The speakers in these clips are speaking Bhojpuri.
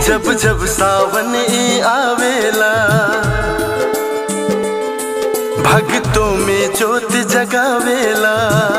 जब जब सावन ई आवेला भक्तों में जोत जगावेला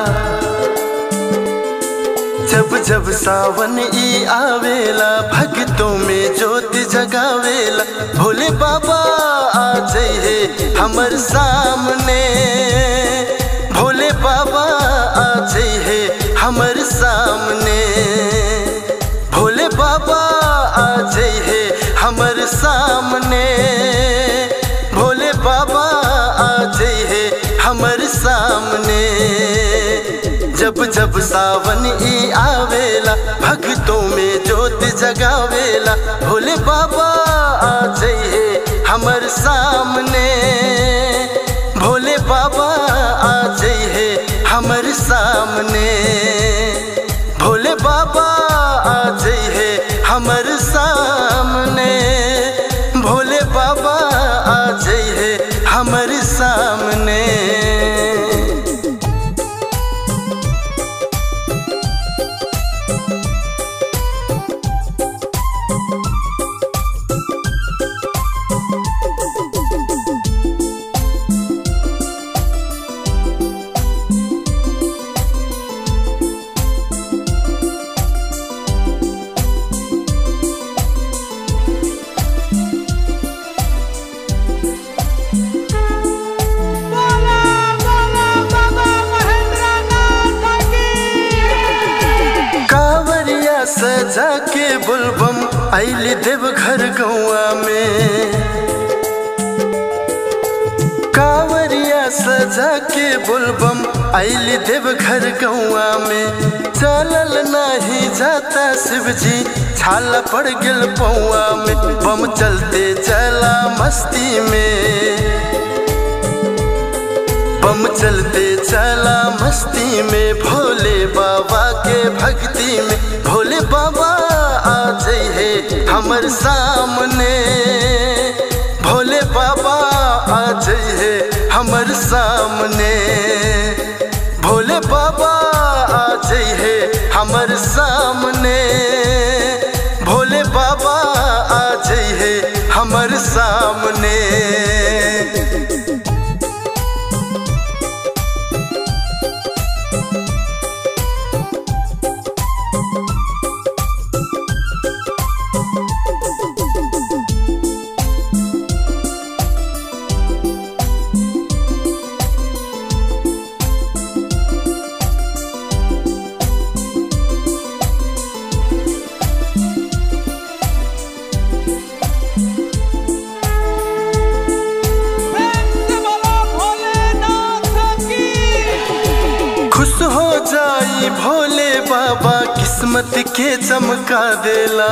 जब जब सावन ई आवेला भक्तों में जोत जगावेला भोले बाबा आ जाइए हमर सामने भोले बाबा आ जाइए हमर सामने भोले बाबा आ जाइए हमर सामने भोले बाबा आ जाइए हमर सामने जब जब सावन ई आवेला भक्तों में जोत जगावेला भोले बाबा आ जाइए हमर सामने भोले बाबा आ जाइए हमर सामने भोले बाबा आ जाइए हमर सामने भोले बाबा आ जाइए हमर सामने बोला बोला बाबा महेंद्रनाथ की कांवरिया सजा के बुलबम आइल देव घर गौआ में कांवरिया सजा के बुलबम आइल देव घर गौआ में चलल नहीं जाता शिव जी छाला पड़ गेल पौआ में बम चलते चला मस्ती में बम चलते चला मस्ती में भोले बाबा के भक्ति में भोले बाबा आ जाइए हमर सामने भोले बाबा आ जाइए हमर सामने भोले बाबा आ जाइए हमर सामने भोले बाबा आ जाइए हमर सामने प्रेम से बोलो भोलेनाथ की खुश हो जाई भोले बाबा किस्मत के चमका देला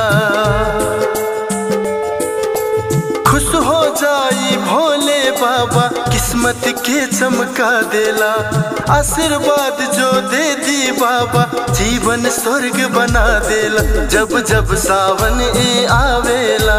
खुश हो जाई भोले बाबा किस्मत के चमका देला आशीर्वाद जो दे दी बाबा जीवन स्वर्ग बना देला जब जब सावन ई आवेला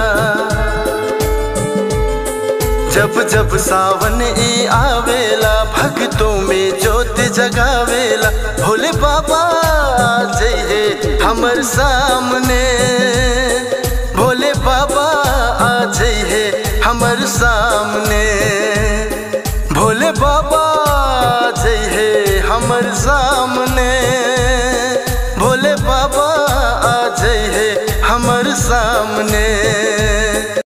जब जब सावन ई आवेला भक्तों में जोत जगावेला भोले बाबा आ जाइए हमर सामने भोले बाबा आ जाइए हमर सामने भोले बाबा आ जाइए हमर सामने